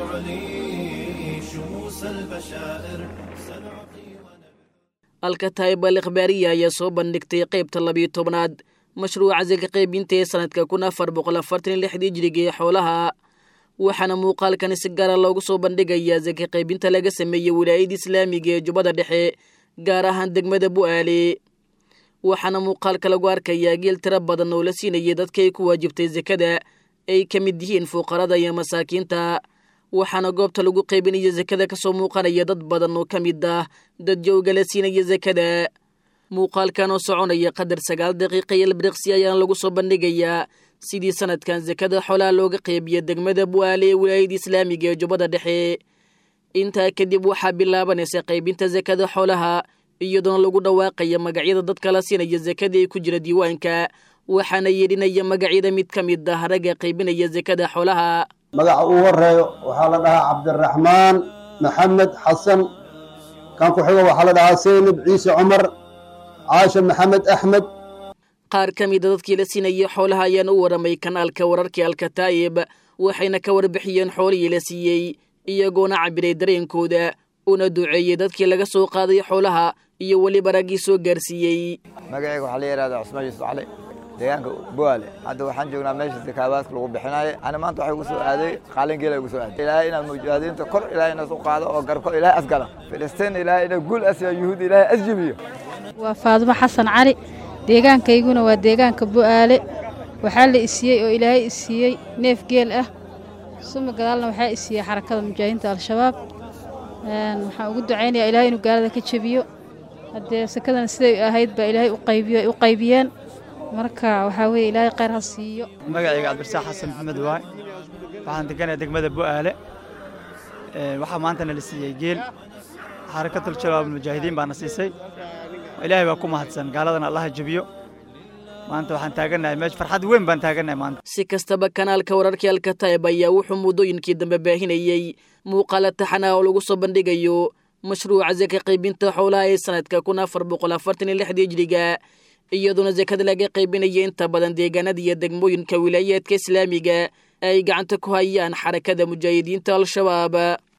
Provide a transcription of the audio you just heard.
تعلي شموس البشائر سنعطي alkataib al ikhbaariya ayaa soo bandhigtay qaybta labiyo tobnaad mashruuca saka qaybinta ee sanadka kun afar boqol afartan iyo lixdii jiriga ee xoolaha waxaana muuqaalkani si gaara loogu soo bandhigayaa saka qaybinta laga sameeyey wilaayada islaamiga ee jubbada dhexe gaar ahaan degmada bu'aale waxaana muuqaalka lagu arkayaa geel tiro badan oo la siinayay dadka ay ku waajibtay sakada ay ka mid yihiin fuuqarada iyo masaakiinta waxaana goobta lagu qaybinaya sakada ka soo muuqanaya dad badan oo ka mid ah dad jowga la siinaya sakada muuqaalkan oo soconaya qadar sagaal daqiiqa iyo ilbiriqsi ayaana lagu soo bandhigayaa sidii sanadkan sakada xoolaha looga qeybiya degmada bu'aale ee wilaayada islaamiga ee jubbada dhexe intaa kadib waxaa bilaabanaysa qaybinta sakada xoolaha iyadoona lagu dhawaaqaya magacyada dadka la siinaya sakada ee ku jira diiwaanka waxaana yeedhinaya magacyada mid ka mid ah ragga qaybinaya sakada xoolaha magaca uu horeeyo waxaa la dhahaa cabdiraxmaan maxamed xasan kan ku xigo waxaa la dhahaa seynab ciise cumar caasha maxamed axmed qaar ka mida dadkii la siinayay xoolaha ayaana u waramay kanaalka wararkii alkataa'ib waxayna ka warbixiyeen xoolihii la siiyey iyagoona cabiray dareenkooda una duceeyey dadkii laga soo qaaday xoolaha iyo weliba raggii soo gaarsiiyey magacayga waxaa la yidhahdaa cusmaan yuusuf cali deegaanka buwaale hadda waxaan joognaa meesha sakaabaadka lagu bixinaayo ana maanta waxay ugu soo aaday qaalingeela ugu soo aaday ilaahay inaad mujaahadiinta kor ilaahay inas u qaado oo garko ilaahay asgala filistiin ilaahay ina guul asiya yuhuud ilaahay asjibiyo waa faadumo xasan cali deegaankayguna waa deegaanka bu'aale waxaa la isiiyey oo ilaahay isiiyey neef geel ah suma gadaalna waxaa isiiyey xarakada mujaahidiinta al-shabaab waxaan ugu ducaynayaa ilaahay inuu gaalada ka jebiyo haddee sakadana siday ahayd baa ilaahay uqaybiyo u qaybiyeen marka waxaa weeye ilaahay khayr ha siiyo magacayga cabdirasaaq xasan maxamed waay waxaan deganaya degmada bu'aale waxaa maantana la siiyey geel xarakatul shabaab mujaahidiin baana siisay ilaahay baa ku mahadsan gaaladana allaha jebiyo maanta waxaan taagannahay meesha farxad weyn baan taagannahay maanta si kastaba kanaalka wararkii alkataib ayaa wuxuu muddooyinkii dambe baahinayey muuqaala taxana oo lagu soo bandhigayo mashruuca saka qaybinta xoolaha ee sanadka kun afar boqol afartan iyo lixdii jiriga iyadoona sakada laga qaybinaya inta badan deegaanada iyo degmooyinka wilaayaadka islaamiga ay gacanta ku hayaan xarakada mujaahidiinta al-shabaab